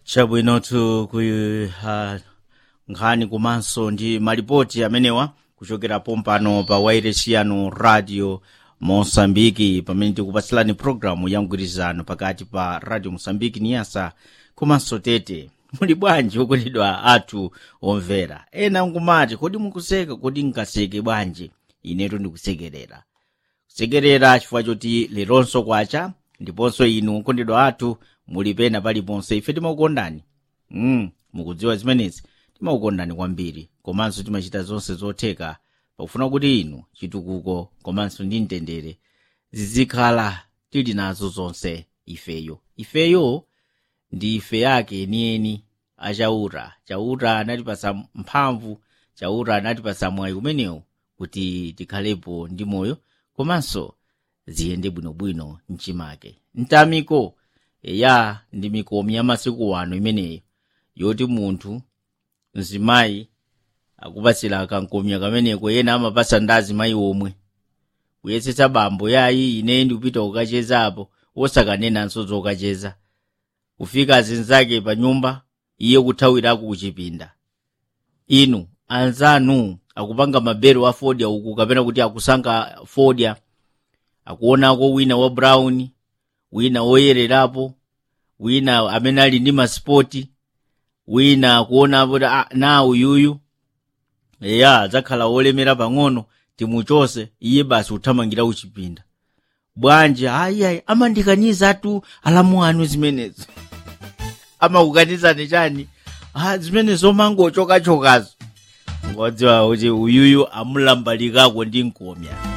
chabwinotu ku uh, nkhani komanso ndi malipoti amenewa kuchokera pompano pa wairesi yanu radio mosambiki pamene tikupatsilani programu ya mgwirizano pakati pa radio mosambiki niyasa komanso tete muli bwanji okondedwa athu omvera ena nkumati kodi mukuseka kodi nkaseke bwanji inetu ndikusekerera kusekerera chifukwa choti leronso kwacha ndiponso inu okondedwa athu muli pena paliponse ife timakukondani mm, mukudziwa zimenezi timakukondani kwambiri komanso timachita zonse zotheka pakufuna kuti inu chitukuko komanso ndi mtendere zizikhala tili nazo zonse ifeyo ifeyo ndi ife yake enieni achaura chaura anatipasa mphamvu chaura anatipasa mwayi umenewu kuti tikhalepo ndi moyo komanso ziyende bwinobwino mchimake mtamiko eya ndi mikomi ya masiku wano imeneyo yoti munthu mzimayi akupasira kankomya kameneko yena amapasa ndi azimayi omwe kuyesetsa bambo yayi ine ndikupita kukachezapo wosakanenanso zokacheza kufika azinzake pa nyumba iye kuthawirako kuchipinda inu anzanu akupanga mabero a fodya uku kapena kuti akusankha fodya akuonako wina wa brown wina woyererapo wina amene ali ndi masipoti wina akuona kuti ah, na uyuyu eya adzakhala wolemera pang'ono timuchose iye basi kuthamangira kuchipinda bwanji ayiayi amandikaniza atu alamu anu zimenezo amakukanizani chani ah, zimene zomangochokachokazo ngodziwa kuti uyuyu amulambalikako ndi nkomya